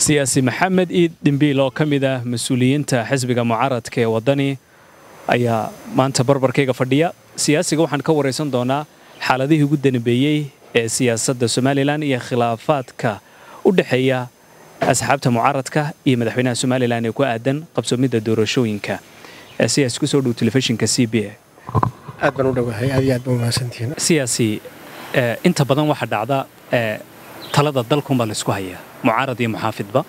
siyaasi maxamed iid dhimbiil oo ka mid ah mas-uuliyiinta xisbiga mucaaradka ee waddani ayaa maanta barbarkayga fadhiya siyaasiga waxaan ka waraysan doonaa xaaladihii ugu danbeeyey ee siyaasadda somalilan iyo khilaafaadka u dhexeeya asxaabta mucaaradka iyo madaxweynaha somalilan ee ku aadan qabsoomidda doorashooyinka siyaasi kusoo dhow telefishinka c b a aad baan u dhowahay aad iyo aad baa umahadsantihiin siyaasi inta badan waxaa dhacda talada dalkunbaa laysku hayaa mucaarad iyo muxaafidba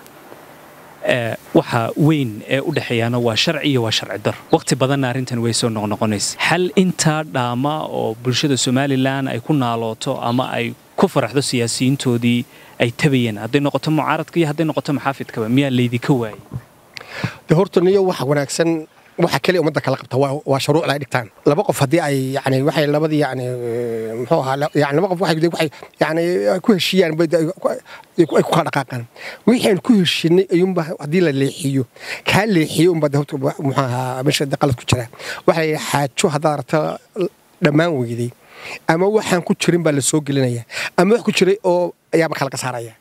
waxa weyn ee u dhexeeyaana waa sharci iyo waa sharci dar wakhti badanna arrintan way soo noqnoqonaysa xal intaa dhaama oo bulshada somalilan ay ku naalooto ama ay ku faraxdo siyaasiyiintoodii ay tabayeen hadday noqoto mucaaradka iyo hadday noqoto muxaafidkaba miyaa laydinka waayay de horta niyo waxa wanaagsan waxa kaliya ummadda kala qabta waa shuruucda ay dhigtaan laba qof haddii ay yani waxay labadii yani muxuu ahaa yani laba qof waxay waxay yani ku heshiiyaan ay ku kala dhaqaaqaan wixii aan ku heshinay ayuunba haddii la leexiyo kaa leexiyo unba horta muxuu ahaa meesha qalad ku jira waxa la xaajo haddaad aragta dhammaan weyday ama waxaan ku jirin baa la soo gelinaya ama wax ku jiray oo ayaaba kala kasaaraya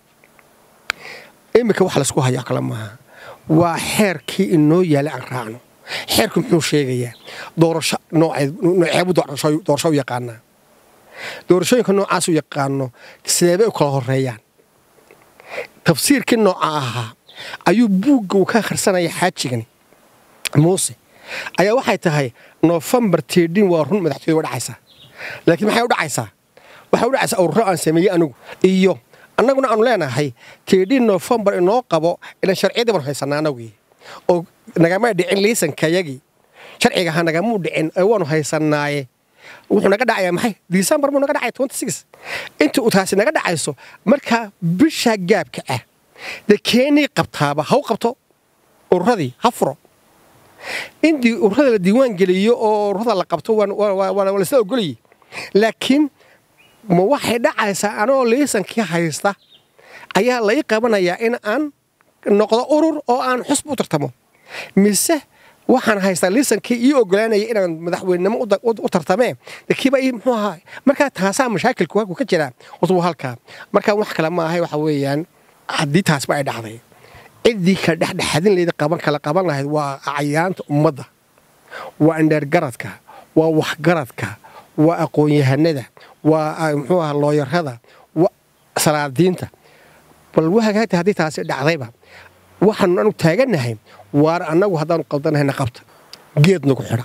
iminka wax laysku hayaa kale maaha waa xeerkii inoo yaalay aan raacno xeerku muxuu sheegayaa doorasho nooceebu doorasho u yaqaanaa doorashooyinka noocaas u yaqaano sideebay u kala horeeyaan tafsiirkii nooca ahaa ayuu buugga uu ka akhrisanaya xaajigani muuse ayaa waxay tahay nofembar tiidhin waa run madaxtooyada wa dhacaysaa laakiin maxay u dhacaysaa waxay u dhacaysaa ururo aan sameeyey anigu iyo annaguna aanu leenahay tiidhin nofembar inoo qabo ilan sharciyadii baan haysanaa anagii oo nagama dhicin liisankayagii sharcigaha nagamuu dhicin waanu haysanaaye wuxuu naga dhacayaa maxay disembar muu naga dhacaya inta uu taasi naga dhacayso markaa bisha gaabka ah dee keenii qabtaaba ha u qabto ururadii ha furo intii ururada la diiwaan geliyo oo ururada la qabto waa lasla ogoliyey laakiin ma waxay dhacaysaa anoo liisankii haysta ayaa lai qabanayaa in aan noqdo urur oo aan xusb u tartamo mise waxaan haystaa liisankii ii ogolaanaya inaan madaxweynenimo u tartamee kiiba muxuu ahaa markaa taasaa mashaakilku halku ka jiraa horta waa halkaa markaa wax kale ma ahay waxa weeyaan haddii taasba ay dhacday ciddii kala dhexdhexadin layd qaban kala qaban lahayd waa cayaanta ummadda waa indheergaradka waa waxgaradka waa aqoon-yahanada waa muxuu ahaa looyarada waa salaadiinta bal wahagaagta haddii taasi dhacdayba waxaanu anu taagannahay waar annagu haddaanu qaldanahayna qabta geed nagu xidha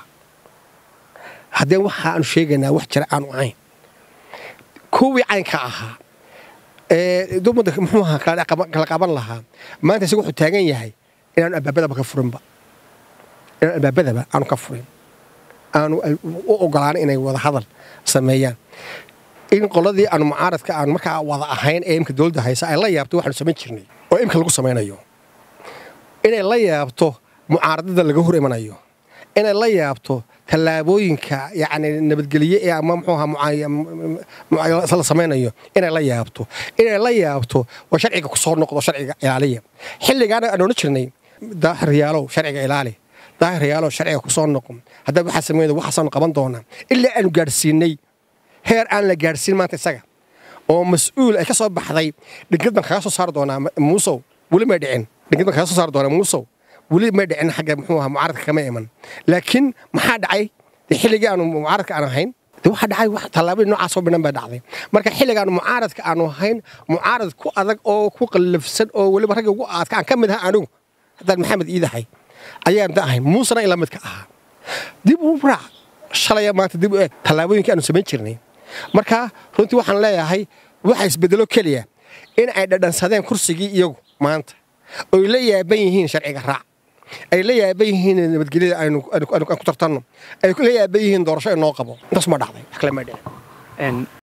haddee waxaanu sheegaynaa wax jira aanu ahayn kuwii caynka ahaa ee ummadda muxuu ahaa kala qaban lahaa maanta isaga wuxuu taagan yahay inaanu albaabadaba ka furinba inaanu albaabadaba aanu ka furin aanu u ogolaana inay wada hadal sameeyaan in qoladii aanu mucaaradka aanu markaa wada ahayn ee imka dowladda haysa ay la yaabto waxaanu samayn jirnay oo imka lagu samaynayo inay la yaabto mucaaradada laga hor imanayo inay la yaabto tallaabooyinka yacni nabadgelye ee ama muxuu ahaa la samaynayo inay la yaabto inay la yaabto oo sharciga ku soo noqdo sharciga ilaaliya xilligaana aan odhan jirnay daahir yaalow sharciga ilaali daahir yaalow sharciga ku soo noqon haddaa waxaa sameynaya waxaasaanu qaban doonaa ilaa aanu gaadhsiinay heer aan la gaadhsiin maanta isaga oo mas-uul ay ka soo baxday dhingad baan kaga soo saari doonaa muusow weli may dhicin dhingad baan kaga soo saari doonaa muusow weli may dhicin xagga muxuu ahaa mucaaradka kama iman laakiin maxaa dhacay dee xilligii aanu mucaaradka aan ahayn de waxaa dhacay wax tallaabadii noocaasoo bidhan baa dhacday marka xilligaanu mucaaradka aanu ahayn mucaarad ku adag oo ku qallafsan oo weliba ragga ugu aadka aan ka mid aha anigu haddaan maxamed iidahay ayaan da ahayn muusena ila midka ahaa dib u raac shalaya maanta dib u eeg tallaabooyinkii aanu samayn jirnay marka runtii waxaan leeyahay waxa isbedelo keliya in ay dhadhansadeen kursigii iyagu maanta oy la yaaban yihiin sharciga raac ay la yaaban yihiin nabadgelyada aan ku tartanno ay la yaaban yihiin doorasho inoo qabo intaas ma dhacday wax kale ma dhicin